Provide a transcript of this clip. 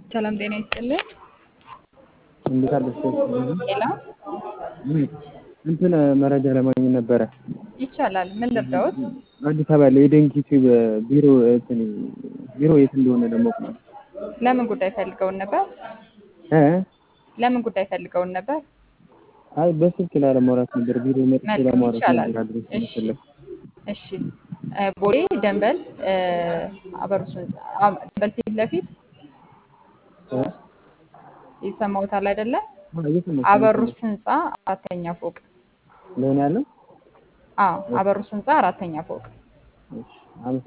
ሰላም ጤና ይስጥልን። እንዴት አለሽ? ሄሎ እንትን መረጃ ለማግኘት ነበረ። ይቻላል። ምን ልርዳዎት? አዲስ አበባ ላይ የደንኪ ቲዩብ ቢሮ እንትን ቢሮ የት እንደሆነ ለማወቅ ነው። ለምን ጉዳይ ፈልገውን ነበር? እ ለምን ጉዳይ ፈልገውን ነበር? አይ በስልክ ላለማውራት ነበር። ቢሮ መጥቼ መልካም ለማውራት ይቻላል። ነበር። አድሬስ እሺ መሰለኝ። እሺ እ ቦሌ ደንበል እ አበሩስ ህንጻ አ- ደንበል ፊት ለፊት እ ይሰማዎታል አይደለ? አዎ፣ እየሰማሁሽ ነው፣ አበሩስ እየሰማሁሽ ህንጻ አራተኛ ፎቅ። ነው ያለው። አዎ አበሩስ ህንጻ አራተኛ ፎቅ። እሺ፣ አመሰግናለሁ።